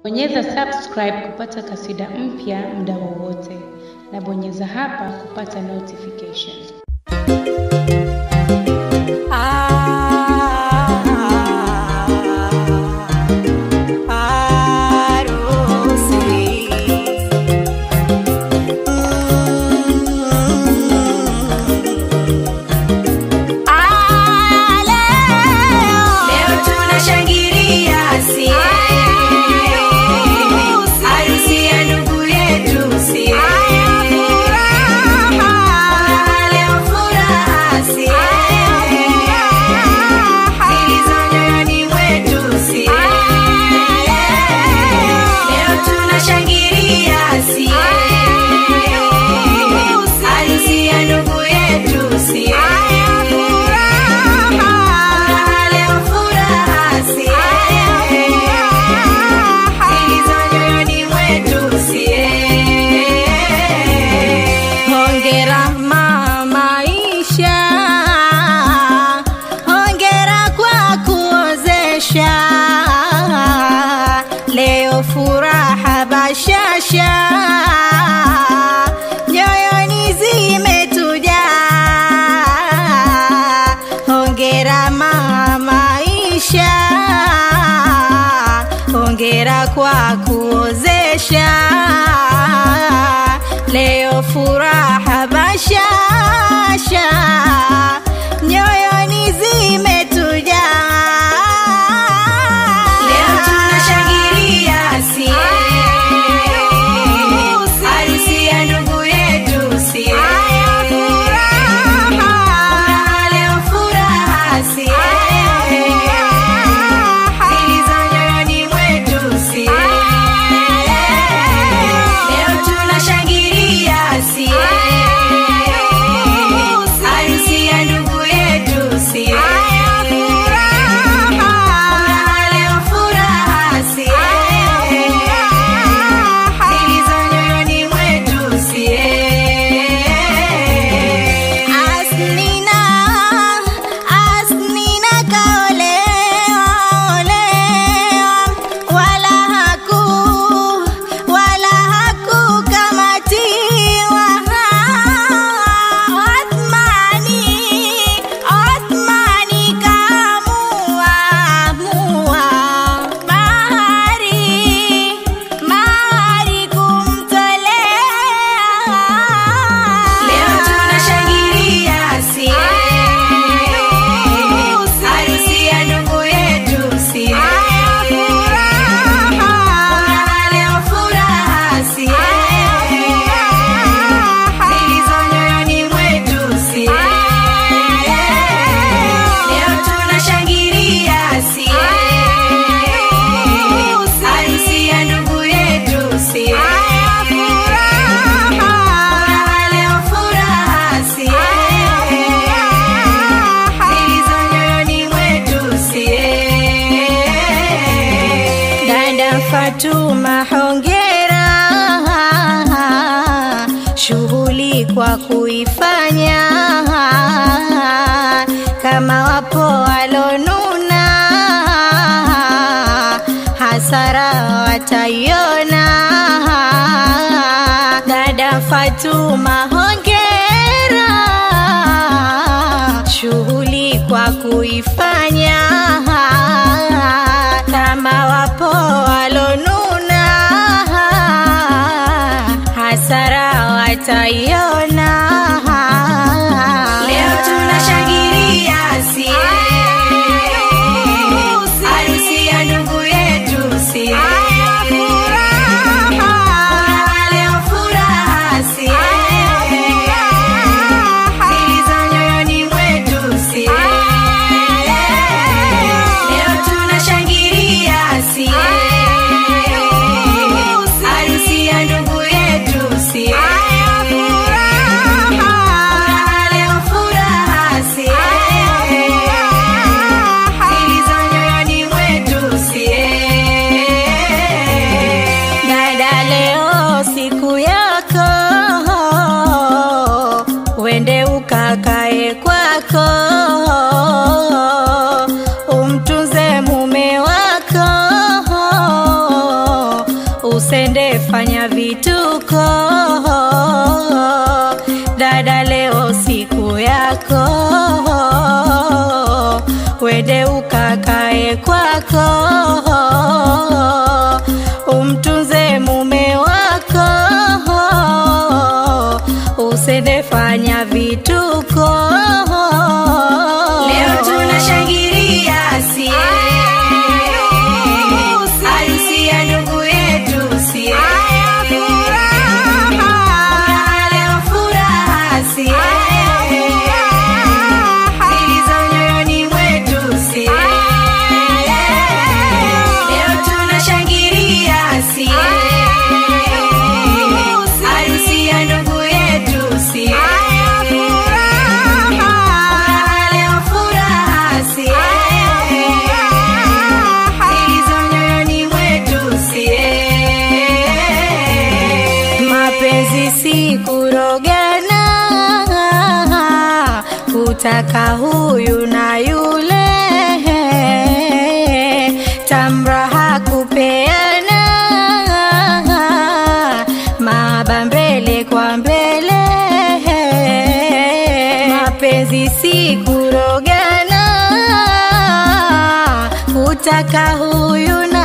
Bonyeza subscribe kupata kasida mpya muda wowote, na bonyeza hapa kupata notification. Leo tunashangilia si harusi ya ndugu yetu si leo furaha si zilizo nyoyoni mwetu si leo tunashangilia si harusi ya ndugu yetu si leo furaha si zilizo nyoyoni mwetu si Hongera mama Isha, hongera kwa kuozesha. Leo furaha bashasha, nyoyoni zimetujaa. Hongera mama Isha, hongera kwa kuozesha. Leo furaha bashasha, nyoyoni zimetujaa. Leo tunashangilia si harusi ya ndugu yetu si furaha leo furaha si zilizo nyoyoni mwetu si leo tunashangilia si harusi ya ndugu yetu si furaha leo furaha si zilizo nyoyoni mwetu si Asnina, Asnina kaolewa, olewa, wala haku, wala hakukamatiwa. Othmani, Othmani kaamua, amua. Mahari, mahari kumtolea. Leo tunashangilia si harusi ya ndugu yetu si furaha leo furaha si zilizo nyoyoni mwetu si leo tunashangilia si harusi ya ndugu yetu si furaha leo furaha si zilizo nyoyoni mwetu si dada Fatuma hongera shughuli kwa kuifanya kama wapo walonuna hasara wataiona dada Fatuma hongera shughuli kwa kuifanya kama wapo walonuna hasara wataiona leo tunashangilia si harusi ya ndugu yetu si furaha leo furaha si zilizo nyoyoni mwetu si leo tunashangilia si harusi ya ndugu yetu si furaha usende fanya vituko dada leo siku yako wende ukakae kwako umtunze mume wako usende fanya vituko Leo tunashangilia sie harusi ya ndugu yetu sie Furaha, leo furaha sie zilizo nyoyoni mwetu sie Leo tunashangilia sie harusi ya ndugu yetu sie Furaha, leo furaha sie zilizo nyoyoni mwetu sie mapenzi si kurogana kutaka huyu na yule tamraha kupeana maba mbele kwa mbele mapenzi si kurogana kutaka huyu na